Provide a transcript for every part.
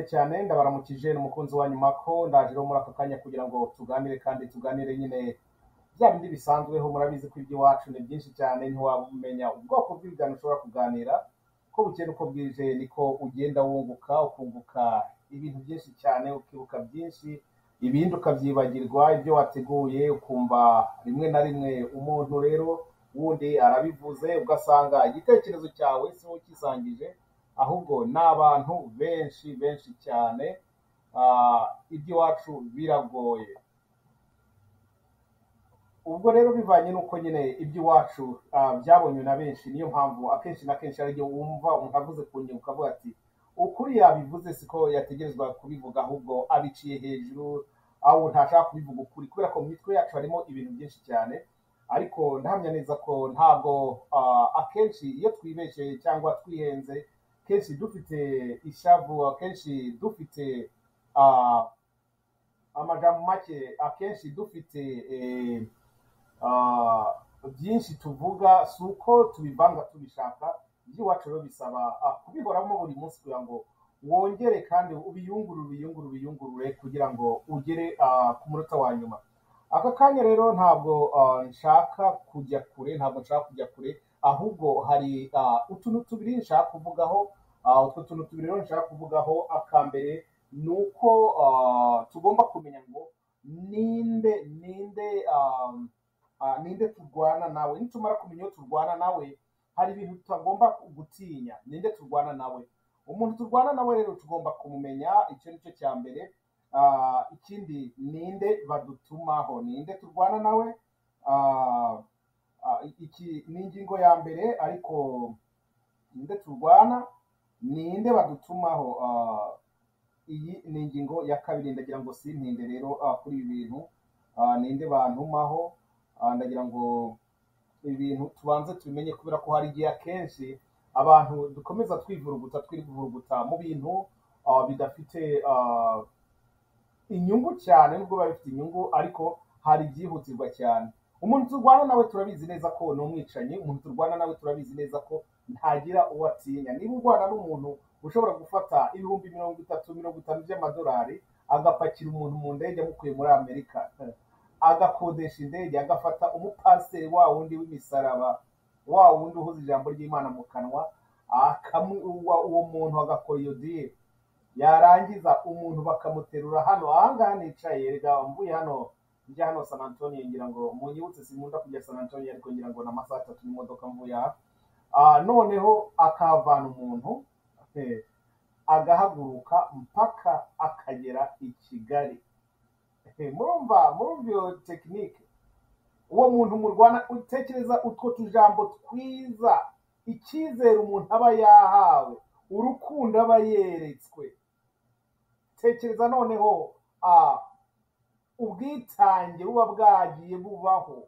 cyane ndabaramukije ni umukunzi wanyu Marco ndaje rero muri aka kanya kugira ngo tuganire kandi tuganire nyine bya bindi bisanzweho murabizi ko iby'iwacu ni byinshi cyane ntiwamenya ubwoko bw'ibintu ushobora kuganira ko bukeye uko bwije niko ugenda wunguka ukunguka ibintu byinshi cyane ukibuka byinshi ibindi ukabyibagirwa ibyo wateguye ukumva rimwe na rimwe umuntu rero wundi arabivuze ugasanga igitekerezo cyawe si wowe ukisangije ahubwo ni abantu benshi benshi cyane ah, iby'iwacu biragoye ubwo rero bivanye n'uko nyine iby'iwacu ah, byabonywe na benshi niyo mpamvu akenshi na kenshi ari igihe wumva umuntu avuze ku ngingo ukavuga ati ukuri yabivuze siko yategerezwa kubivuga ahubwo abiciye hejuru aho ntashaka kubivuga ukuri kubera ko mu mitwe yacu harimo ibintu byinshi cyane ariko ndahamya neza ko ntabwo ah, akenshi iyo twibeshye cyangwa twihenze kenshi dufite ishavu akenshi dufite ah, amagambo make akenshi dufite eh, ah, byinshi tuvuga si uko tubivanga tubishaka iby'iwacu rero bisaba ah, kubihoramo buri munsi kugira ngo wongere kandi ubiyungurure ubiyungurure ubiyungurure kugira ngo ugere ah, ku munota wa nyuma aka kanya rero ntabwo ah, nshaka kujya kure ntabwo nshaka kujya kure ahubwo hari ah, utuntu tubiri nshaka kuvugaho ah, utwo tuntu tubiri rero nshaka kuvugaho akambere ni uko ah, tugomba kumenya ngo ninde ninde ah, ah, ninde turwana nawe nitumara kumenya uwo turwana nawe hari ibintu tutagomba gutinya ninde turwana nawe umuntu turwana nawe rero tugomba kumumenya icyo ni cyo cya mbere Ah, ikindi ninde badutumaho ninde turwana nawe Ah, ah, iki ni ingingo ya mbere ariko ninde turwana ninde badutumaho Ah, iyi ni ingingo ya kabiri ndagira ngo sintinde rero ah, kuri ibi bintu Ah, ninde bantumaho Ah, ndagira ngo ibintu tubanze tubimenye kubera ko hari igihe akenshi abantu dukomeza twivuruguta twivuruguta mu bintu ah, bidafite ah, inyungu cyane nubwo biba bifite inyungu ariko hari ibyihutirwa cyane umuntu turwana nawe turabizi neza ko ni umwicanyi umuntu turwana nawe turabizi neza ko ntagira uwo atinya niba urwana n'umuntu ushobora gufata ibihumbi mirongo itatu mirongo itanu by'amadolari agapakira umuntu mu ndege amukuye muri amerika agakodesha indege agafata umupasiteri wa wundi w'imisaraba wa wundi uhuza ijambo ry'imana mu kanwa akamu uwa- uwo muntu agakora iyo diyeri yarangiza umuntu bakamuterura hano ahangaha nicaye erega mvuye hano njya hano san antonio ngira ngo munyibutse sinkunda kujya san antonio ariko ngira ngo ni amasaha atatu n'imodoka mvuye aha Ah, noneho akahavana umuntu eh, agahaguruka mpaka akagera i kigali Eh, murumva murumva iyo tekinike uwo muntu murwana utekereza utwo tujambo twiza icyizere umuntu aba yahawe urukundo aba yeretswe tekereza noneho ah, ubwitange buba bwagiye bubaho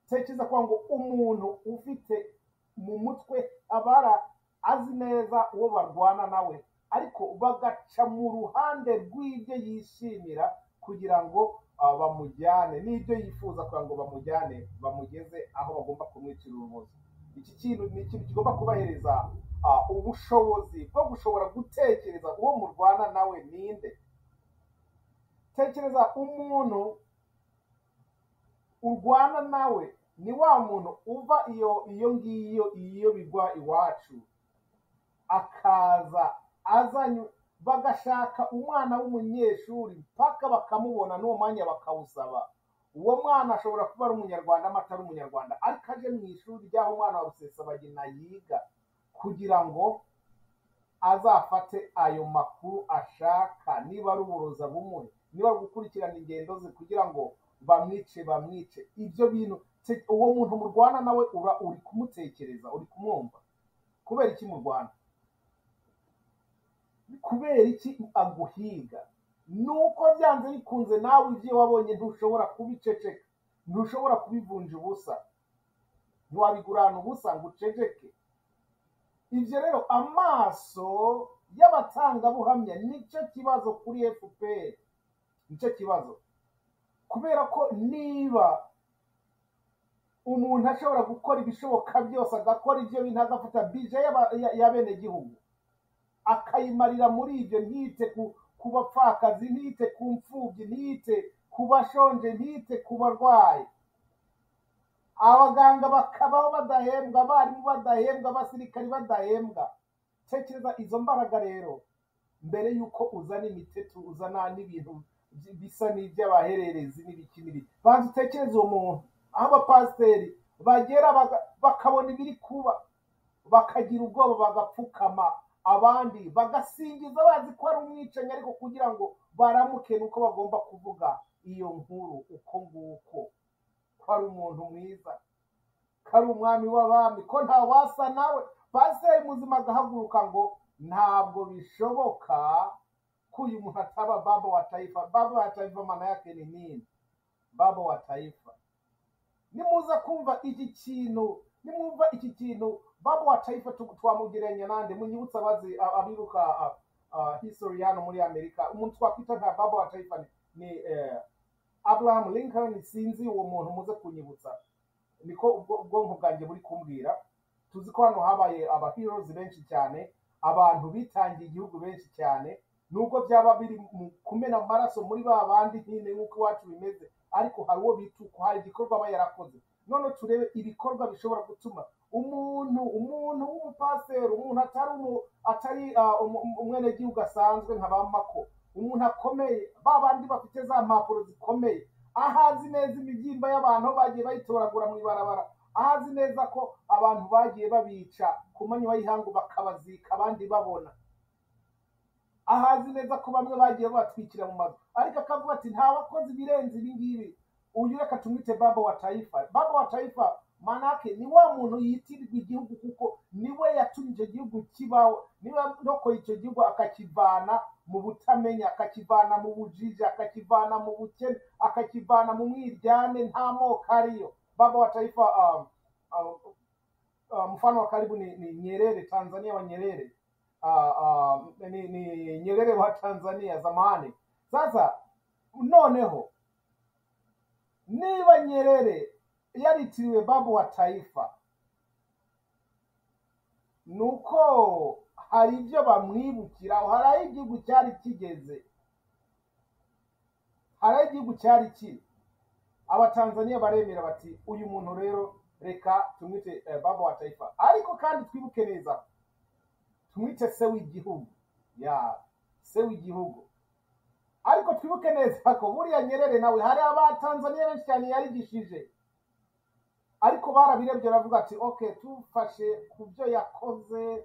tekereza kwa ngo umuntu ufite mu mutwe abara azi neza uwo barwana nawe ariko bagaca mu ruhande rw'ibyo yishimira kugira ngo ah, bamujyane n'ibyo yifuza kugira ngo bamujyane bamugeze aho bagomba kumwicira urubozo iki kintu ni ikintu kigomba kubahereza ah, ubushobozi bwo gushobora gutekereza uwo murwana nawe ninde tekereza umuntu urwana nawe ni wa muntu uva iyo iyo ngiyo iyo bigwa iwacu akaza azanye bagashaka umwana w'umunyeshuri mpaka bakamubona n'uwo mwanya bakawusaba uwo mwana ashobora kuba ari umunyarwanda amata ari umunyarwanda ariko aje mu ishuri ry'aho umwana wa rusesabagina yiga kugira ngo azafate ayo makuru ashaka niba ari uburoza bumuhe niba ari gukurikirana ingendo ze kugira ngo bamwice bamwice ibyo bintu te- uwo muntu murwana nawe ura uri kumutekereza uri kumwumva kubera iki murwana kubera iki aguhiga nuko byanze bikunze nawe ibyo wabonye ntushobora kubiceceka ntushobora kubivunja ubusa ntiwabigurana ubusa ngo uceceke ibyo rero amaso y'abatangabuhamya nicyo kibazo kuri fpr nicyo kibazo kubera ko niba umuntu ashobora gukora ibishoboka byose agakora ibyo bintu agafata bije y'aba- ya- y'abenegihugu akayimarira muri ibyo ntiyite ku ku bapfakazi ntiyite ku mfubyi ntiyite ku bashonje ntiyite ku barwayi abaganga bakabaho badahembwa abarimu badahembwa abasirikari badahembwa tekereza izo mbaraga rero mbere y'uko uzana imitetu uzana n'ibintu by- bisa n'iby'abahererezi n'ibiki n'ibiki banza utekereze uwo muntu aho abapasiteri bagera baga- bakabona ibiri kuba bakagira ubwoba bagapfukama abandi bagasingiza bazi ko ari umwicanyi ariko kugira ngo baramuke nuko bagomba kuvuga iyo nkuru uko nguko ko ari umuntu mwiza ko ari umwami w'abami ko nta wasa nawe pasiteri muzima agahaguruka ngo ntabwo bishoboka ko uyu muntu ataba baba wa taifa baba wa taifa maana yake ni nini baba wa taifa nimuza kumva iki kintu nimwumva iki kintu baba wa taifa tu- twamugereranya nande munyibutse abazi a- abiruka a- a, history hano muri amerika umuntu twakwita nka baba wa taifa ni, ni eh, abraham lincoln sinzi uwo muntu muze kunyibutsa niko ubwo- ubwonko bwanjye buri kumbwira tuzi ko hano habaye aba heroes benshi cyane abantu bitangiye igihugu benshi cyane nubwo byaba biri mu kumena amaraso muri ba bandi nyine nk'uko iwacu bimeze ariko hari uwo bituka hari igikorwa aba yarakoze none turebe ibikorwa bishobora gutuma umuntu umuntu w'umupasiteri umuntu atari umu- atari ah, umu- umu- umwenegihugu asanzwe nka ba mako umuntu akomeye ba bandi bafite za mpapuro zikomeye ahazi neza imibyimba y'abantu aho bagiye bayitoragura mu ibarabara ahazi neza ko abantu bagiye babica ku manywa y'ihangu bakabazika abandi babona ahazi neza ko bamwe bagiye babatwikira mu mazu ariko akavuga ati nta wakoze ibirenze ibi ngibi uyu reka tumwite baba wa taifa baba wa taifa manake ni wa muntu yitirirwa igihugu kuko niwe yatumye icyo gihugu kibaho niwe ndokoye icyo gihugu akakivana mu butamenya akakivana mu bujiji akakivana mu bukene akakivana mu mwiryane nta moko ariyo baba wa taifa um, um, uh, mfano wa karibu ni, ni Nyerere Tanzania wa Nyerere uh, uh, ni, ni Nyerere wa Tanzania zamani. Sasa noneho niba Nyerere yaritiriwe babu wa taifa, nuko hari ibyo bamwibukiraho, hari aho igihugu cyari kigeze, hari aho igihugu cyari kiri. abatanzaniya baremera bati uyu muntu rero reka tumwite eh, baba wa taifa ariko kandi twibuke neza tumwite se w'igihugu ya se w'igihugu ariko twibuke neza ko buriya nyerere nawe hari abatanzaniya benshi cyane yarigishije ariko barabirebye baravuga ati ok tufashe ku byo yakoze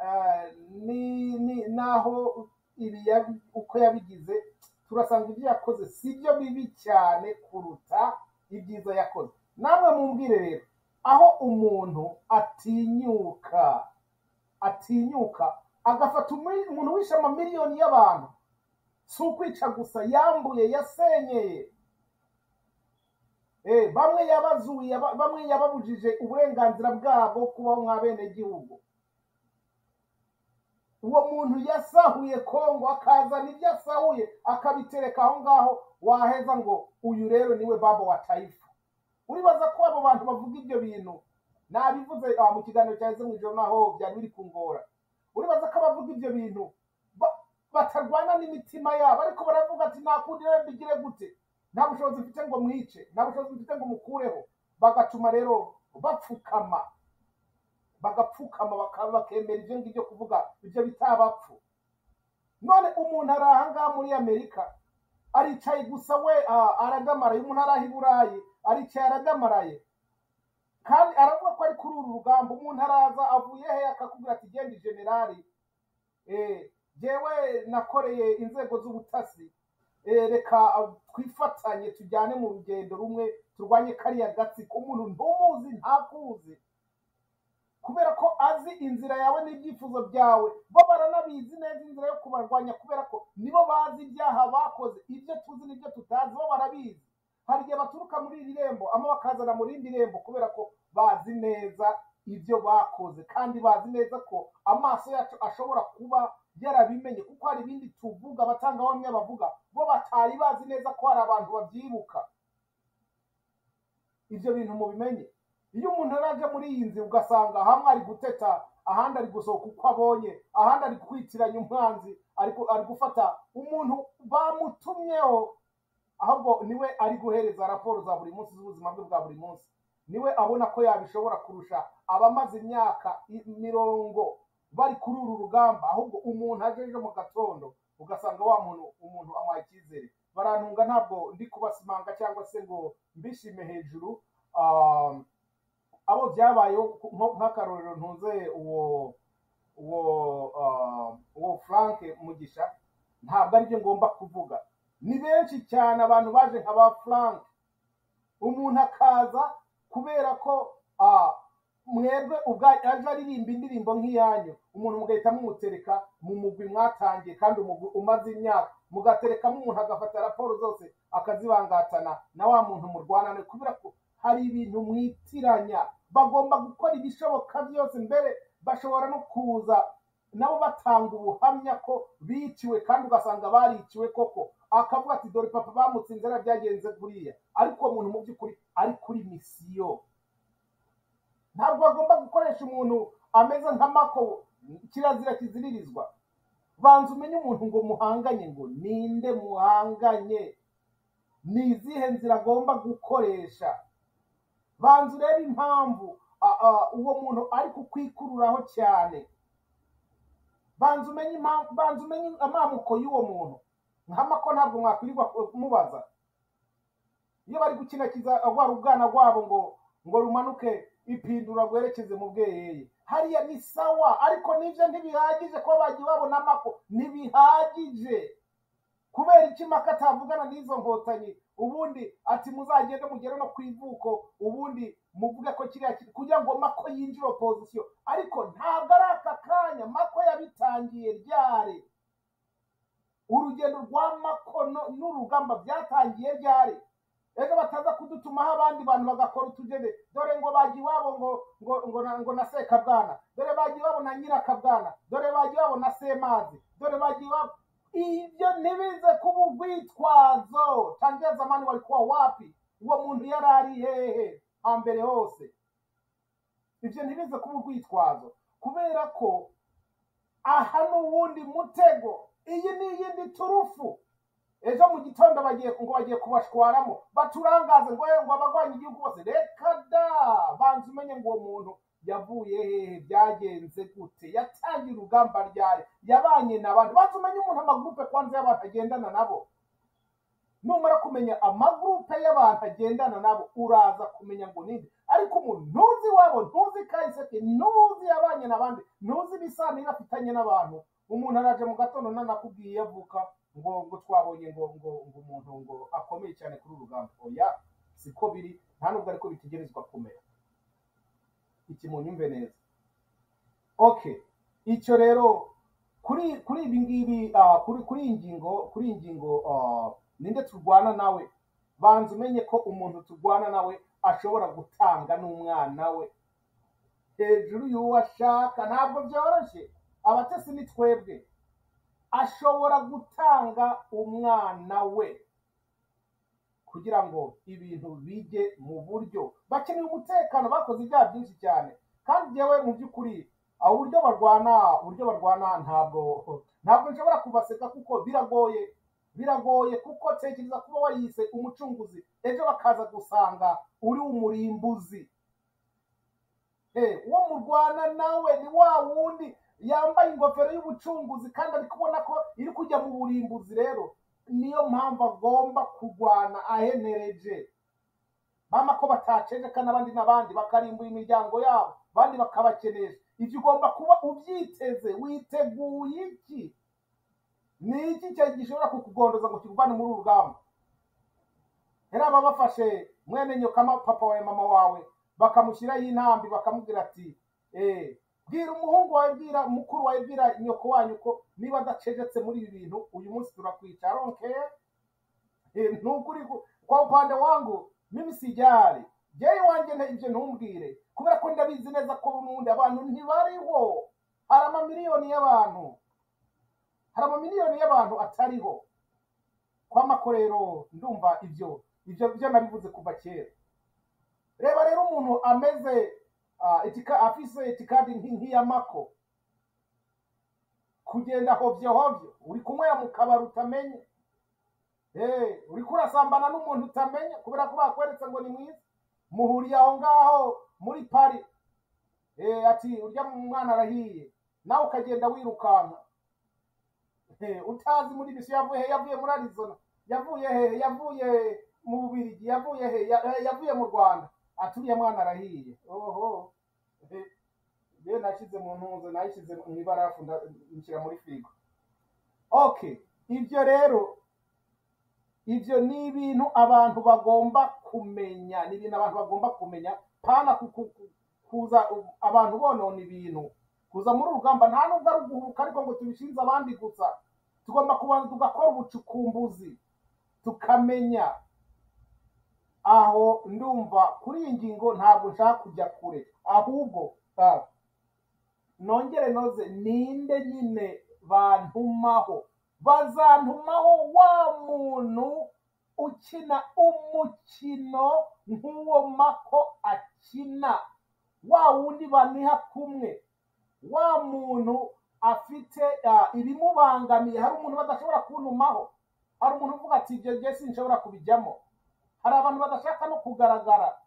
eh, ni ni naho ibi yabi- uko yabigize turasanga ibyo yakoze si byo bibi cyane kuruta ibyiza yakoze namwe mumbwire rero aho umuntu atinyuka atinyuka agafata umu- umuntu wishe amamiliyoni y'abantu si ukwica gusa yambuye yasenyeye Eh, bamwe yabazuye aba- bamwe yababujije uburenganzira bwabo kubaho nk'abenegihugu uwo muntu yasahuye kongo akazana ibyo asahuye akabitereka aho ngaho waheza ngo uyu rero niwe baba wa taifa uribaza ko abo bantu bavuga ibyo bintu nabivuze ah, mu kiganiro cyaheze mu ijoro naho byari biri kungora uribaza ko abavuga ibyo bintu ba- batarwana n'imitima yabo ariko baravuga ati nta kundi rero mbigire gute nta bushobozi mfite ngo mwice nta bushobozi mfite ngo mukureho bagatuma rero bapfukama bagapfukama bakaba bakemera ibyo ngibyo kuvuga ibyo bitabapfu none umuntu ari ahangaha muri amerika aricaye gusa we ah, aragamaraye umuntu ari aho i burayi aricaye aragamaraye kandi aravuga ko ari kuri uru rugamba umuntu araza avuye he akakubwira ati genda generali eh, jewe nakoreye inzego z'ubutasi eh, reka ah, twifatanye tujyane mu rugendo rumwe turwanye kariya gatsiko umuntu ntumuzi ntakuzi kubera ko azi inzira yawe n'ibyifuzo byawe bo baranabizi neza inzira yo kubarwanya kubera ko nibo bazi ibyaha bakoze ibyo tuzi n'ibyo tutazi bo barabizi hari igihe baturuka muri iri rembo ama bakazana mu rindi rembo kubera ko bazi neza ibyo bakoze kandi bazi neza ko amaso yacu ashobora kuba yarabimenye kuko hari ibindi tuvuga abatangabuhamya bavuga bo batari bazi neza ko hari abantu babyibuka ibyo bintu mubimenye iyo umuntu araje muri iyi nzu ugasanga hamwe ari guteta ahandi ari gusohoka uko abonye ahandi ari kwitiranya umwanzi ari gu- ari gufata umuntu bamutumyeho ahubwo niwe ari guhereza raporo za buri munsi z'ubuzima bwe bwa buri munsi niwe abona ko yabishobora kurusha abamaze imyaka i- mirongo bari kuri uru rugamba ahubwo umuntu ajeje mu gatondo ugasanga wa muntu umuntu amuha icyizere barantunga ntabwo ndi kubasimanga cyangwa se ngo mbishime hejuru um, abo byabayeho ku- nko- nk'akarorero ntunze uwo uwo ah, uwo frank mugisha ntabwo aribyo ngomba kuvuga ni benshi cyane abantu baje nka ba frank umuntu akaza kubera ko ah, mwebwe ubwanyu aje aririmba indirimbo nk'iyanyu umuntu mugahita mumutereka mu mugwi mwatangiye kandi umugwi umaze imyaka mugaterekamo umuntu agafata raporo zose akazibangatana na wa muntu murwanane kubera ko hari ibintu mwitiranya bagomba gukora ibishoboka byose mbere bashobora no kuza nabo batanga ubuhamya ko biciwe kandi ugasanga bariciwe koko akavuga ati dore papa bamutsinze na byagenze kuriya ariko uwo muntu mu by'ukuri ari kuri misiyo ntabwo bagomba gukoresha umuntu ameze nka mako kirazira kiziririzwa banza umenye umuntu ngo muhanganye ngo ninde muhanganye ni izihe nzira agomba gukoresha banza urebe impamvu a- a- uwo muntu ari kukwikururaho cyane banza umenye impamvu banza umenye amamuko y'uwo muntu nka mako ntabwo mwakwirirwa kumubaza iyo bari gukinakiza rwa rugana rwabo ngo ngo rumanuke ipindura rwerekeze mu bweyeye hariya ni sawa ariko nibyo ntibihagije kuba bagiye babona amako ntibihagije kubera iki maka atavugana n'izo nkotanyi ubundi ati muzagende mugere no ku ivuko ubundi muvuge ko kiriya ki- kugira ngo mako yinjire opozisiyo ariko ntabwo ari aka kanya mako yabitangiye ryari urugendo rwa mako no- n'urugamba byatangiye ryari ejo bataza kudutumaho abandi bantu bagakora utugende dore ngo bagiye iwabo ngo ngo ngo na, ngo na sekabwana dore bagiye iwabo na nyirakabwana dore bagiye iwabo na semazi dore bagiye iwabo ibyo ntibize kuba urwitwazo tangiya zamani walikuwa wapi uwo muntu yari ari hehe hambere hose ibyo ntibize kuba urwitwazo kubera ko aha ni uwundi mutego iyi ni iyindi turufu ejo mu gitondo bagiye ngo bagiye kubashwaramo baturangaze ngo yewe ngo abagwanya igihugu bose reka da banza umenye ngo uwo muntu yavuye hehe byagenze gute yatangiye urugamba ryari yabanye n'abantu banza umenye umuntu amagurupe kwanza y'abantu agendana nabo numara kumenya amagurupe y'abantu agendana nabo uraza kumenya ngo ninde ariko umuntu ntuzi iwabo ntuzi kahise ntuzi yabanye n'abandi ntuzi ibisanira afitanye n'abantu umuntu araje mu gatondo nanakubwiye avuka ngo ngo twabonye ngo ngo ngo umuntu ngo akomeye cyane kuri uru rugamba oya siko biri nta nubwo ariko bitegerezwa kumera iki munyumve neza okay icyo rero kuri kuri ibi ngibi ah, kuri kuri iyi ngingo kuri iyi ngingo ah, ninde turwana nawe banza umenye ko umuntu turwana nawe ashobora gutanga n'umwana we hejuru y'uwo ashaka ntabwo byoroshye abatesi ni twebwe ashobora gutanga umwana we kugira ngo ibintu bijye mu buryo bakeneye umutekano bakoze ibyaha byinshi cyane kandi yewe mu by'ukuri aho uburyo barwana uburyo barwana ntabwo ntabwo nshobora kubaseka kuko biragoye biragoye kuko tekereza kuba wayise umucunguzi ejo bakaza gusanga uri umurimbuzi Eh, uwo murwana nawe ni wa wundi yambaye ingofero y'ubucunguzi kandi ari kubona ko iri kujya mu burimbuzi rero niyo mpamvu agomba kurwana ahenereje mama ko bataceceka n'abandi n'abandi bakarimbura imiryango yabo abandi bakabakenesha ibyo ugomba kuba ubyiteze witeguye iki ni iki cyari gishobora kukugondoza ngo kikuvane muri uru rugamba yari ababafashe mwene nyokama papa wawe mama wawe bakamushyiraho intambi bakamubwira ati eh, bwira umuhungu wawe bwira mukuru wawe bwira nyoko wanyu ko niba adacecetse muri ibi bintu uyu munsi turakwica aronkeye Eh, nukuri ku- kwa upande wangu mimi sijali jeyi wanjye nta- ibyo ntumbwire kubera ko ndabizi neza ko nundi abantu ntibariho hari amamiliyoni y'abantu hari amamiliyoni y'abantu atariho kwa makorero ndumva ibyo ibyo byo nabivuze kuva kera reba rero umuntu ameze Ah, itika- afise itikadi nki- nk'iya mako kugenda hovyo hovyo uri kunywera mu kabari utamenye Eh, uriko urasambana n'umuntu utamenya kubera ko bakweretse ngo ni mwiza muhuriye aho ngaho muri pari Eh, ati urya mwana arahiye nawe ukagenda wirukanka Eh, utazi muri bisi yavuye he yavuye muri arizona yavuye he yavuye mu bubirigi yavuye he ya- eh, yavuye mu rwanda ati uriya mwana arahiye oho Eh, rero nashyize mu ntuzo nayishyize mu ibarafu nda- nshyira muri firigo okay ibyo rero ibyo ni ibintu abantu bagomba kumenya ni ibintu abantu bagomba kumenya pana ku- ku- ku- kuza u- abantu bonona ibintu kuza muri urugamba nta nubwo ari uguhuruka ariko ngo tubishinze abandi gusa tugomba kubanza tugakora ubucukumbuzi tukamenya aho ndumva kuri iyi ngingo ntabwo nshaka kujya kure ahubwo ah, nongere noze ninde nyine bantumaho bazantumaho wa muntu ukina umukino nk'uwo mako akina wa wundi baniha kumwe wa muntu afite ah, ibimubangamiye hari umuntu badashobora kuntumaho hari umuntu uvuga ati ibyo jye sinshobora kubijyamo hari abantu badashaka no kugaragara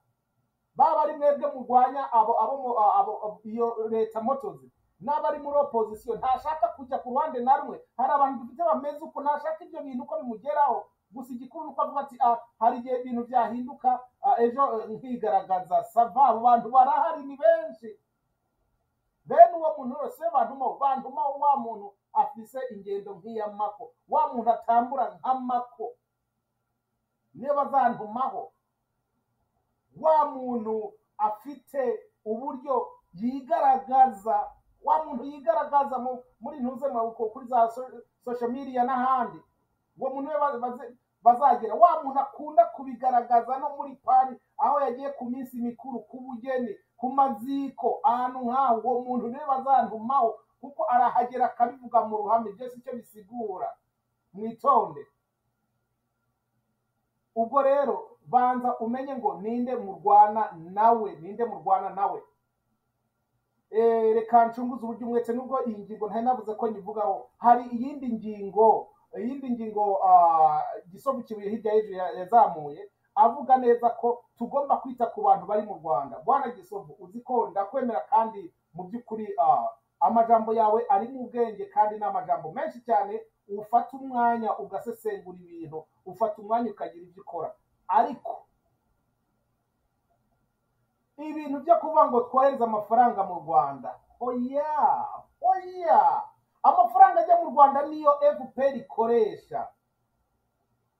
baba ari mwebwe murwanya abo abo mu- a- abo abo- iyo leta motozi n'aba ari muri opozisiyo ntashaka kujya ku ruhande na rumwe hari abantu dufite bameze uko ntashaka ibyo bintu uko bimugeraho gusa igikuru ni uko avuga ati "Ah, hari igihe ibintu byahinduka ah, ejo eh, nkigaragaza sava abo bantu barahari ni benshi bene uwo muntu wese bantuma bantuma wa muntu afise ingendo nk'iy'amako wa muntu atambura nk'amako niyo bazantumaho wa muntu afite uburyo yigaragaza wa muntu yigaragaza mu- muri ntuze maboko kuri za so- social media n'ahandi uwo muntu we ba- baze- bazagira wa muntu akunda kubigaragaza no muri pari aho yagiye ku minsi mikuru ku bugeni ku maziko ahantu nk'aho uwo muntu niwe bazantumaho kuko arahagera akabivuga mu ruhame byose icyo bisigura mwitonde ubwo rero banza umenye ngo ninde murwana nawe ninde murwana nawe Eh, reka ncunguze uburyo umwete nubwo iyi ngingo ntari navuze ko nyivugaho hari iyindi ngingo iyindi ngingo ah, gisobanukiwe hirya y'ejo ya- yazamuye avuga neza ko tugomba kwita ku bantu bari mu rwanda bwana gisovu uzi ko ndakwemera kandi mu by'ukuri ah, amajambo yawe ari mu bwenge kandi ni amajambo menshi cyane ufata umwanya ugasesengura ibintu ufata umwanya ukagira ibyo ukora ariko ibintu byo kuvuga ngo twohereze amafaranga mu rwanda oya oya amafaranga ajya mu rwanda niyo fpr ikoresha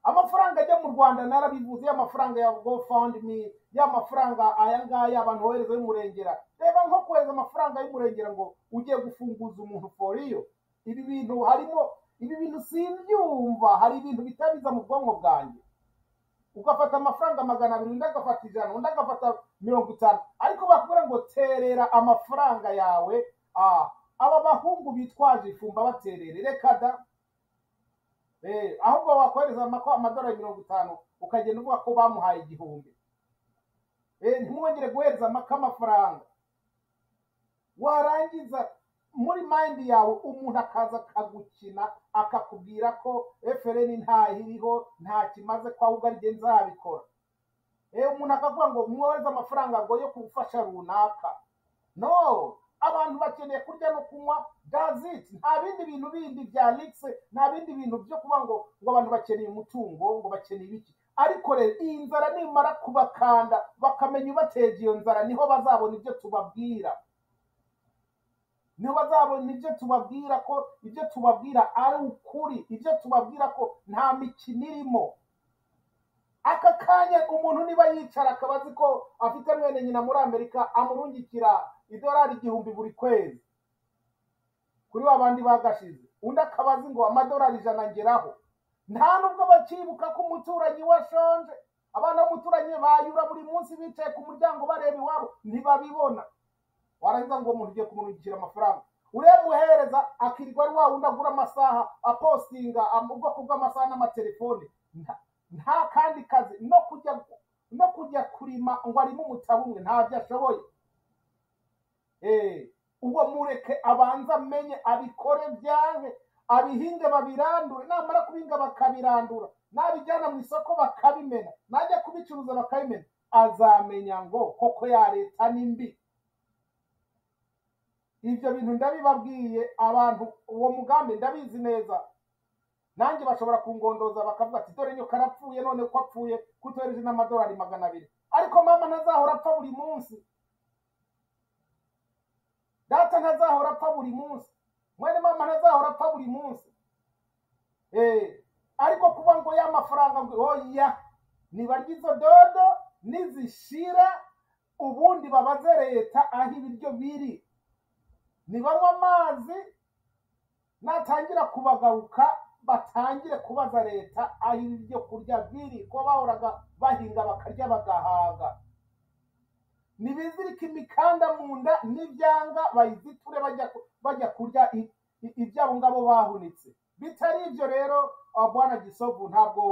amafaranga ajya mu rwanda narabivuze ya mafaranga ya gofundme ya mafaranga aya ngaya abantu bohereza y'umurengera reba nko kohereza amafaranga y'umurengera ngo ugiye gufunguza umuntu foriyo ibi bintu harimo ibi bintu simbyumva hari ibintu bitabiza mu bwonko bwanjye ugafata amafaranga magana abiri undi agafata ijana undi agafata mirongo itanu ariko bakubwira ngo terera amafaranga yawe ah, aba bahungu bitwaje ifumba baterere reka da Eh, ahubwo wakohereza amako- amadolari mirongo itanu ukagenda uvuga ko bamuhaye igihumbi Eh, ntimwongere guhereza amako amafaranga warangiza muri mayindi yawe umuntu akaza akagukina akakubwira ko efereni ntaho iriho nta kimaze ko ahubwo ari jye nzabikora Eh, umuntu akavuga ngo mwohereze amafaranga ngo yo gufasha runaka no abantu bakeneye kurya no kunywa gazit nta bindi bintu bindi bya ligise nta bindi bintu byo kuba ngo ngo abantu bakeneye umutungo ngo bakeneye ibiki ariko rero iyi nzara nimara kubakanda bakamenya ubateje iyo nzara niho bazabona ibyo tubabwira niho bazabona ibyo tubabwira ko ibyo tubabwira ari ukuri ibyo tubabwira ko nta mikino irimo aka kanya umuntu niba yicara akaba azi ko afite mwene nyina muri amerika amurungikira idolari igihumbi buri kwezi kuri wa bandi bagashize undi akaba azi ngo amadolari ijana ngeraho nta nubwo bakibuka ko umuturanyi we ashonje abana b'umuturanyi bayura buri munsi bicaye ku muryango bareba iwabo ntibabibona warangiza ngo uwo muntu ugiye kumurungikira amafaranga uremuhereza akirirwa ari wa wundi agura amasaha apostinga am- ubwoko bw'amasaha n'amatelefone Nta- nta kandi kazi no kujya no kujya kurima ngo arime umutabumwe ntabyo ashoboye Eh, ubwo mureke abanze amenye abikore byanke abihinge babirandure namara kubinga bakabirandura nabijyana mu isoko bakabimena najya kubicuruza bakabimena azamenya ngo koko ya leta ni mbi ibyo bintu ndabibabwiye abantu uwo mugambi ndabizi neza nanjye bashobora kungondoza bakavuga ati dore nyo karapfuye none ko apfuye kutohereje n'amadolari magana abiri ariko mama ntazahora apfa buri munsi data ntazahora apfa buri munsi mwene mama ntazahora apfa buri munsi Eh, ariko kuba ngo ya mafaranga ngo oya nibarya izo dodo nizishira ubundi babaze leta aho ibiryo biri nibanywa amazi natangira kubagaruka batangire kubaza leta aho ibiryo kurya biri ko bahoraga bahinga bakarya bagahaga nibizirike imikanda mu nda n'ibyanga bayiziture bajya ku- bajya kurya i- i- ibyabo ngabo bahunitse bitari ibyo rero ah, bwana gisovu ntabwo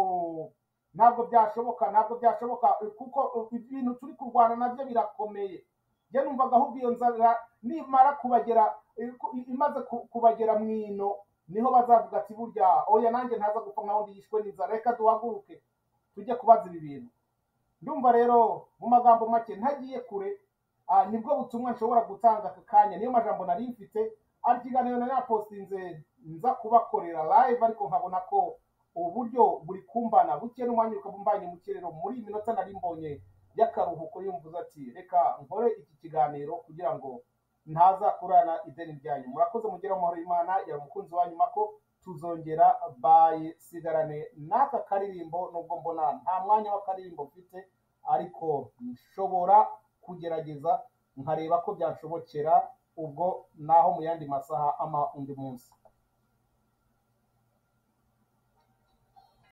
ntabwo byashoboka ntabwo byashoboka eh, kuko eh, ibintu turi kurwana nabyo birakomeye njye numvaga ahubwo iyo nzara nimara kubagera eh, ku- i- imaze ku- kubagera mu ino niho bazavuga ati burya oya nanjye ntaza gupfa nkaho ndi yishwe n'inzara reka duhaguruke tujye kubaza ibi bintu ndumva rero mu magambo make ntagiye kure ah, nibwo butumwa nshobora gutanga aka kanya niyo majambo nari mfite ari ikiganiro nari napostinze nza kubakorera live ariko nkabona ko uburyo buri kumbana buke n'umwanya ukabumvanye mu kirere muri iyi minota nari mbonye y'akaruhuko yumvuze ati reka nkore iki kiganiro kugira ngo ntaza kurana ideni ryanyu murakoze mugira amahoro y'imana yaba umukunzi wanyu mako tuzongera baye sigarane n'aka karirimbo nubwo mbona nta mwanya w'akaririmbo mfite ariko nshobora kugerageza nkareba ko byanshobokera ubwo naho mu yandi masaha ama undi munsi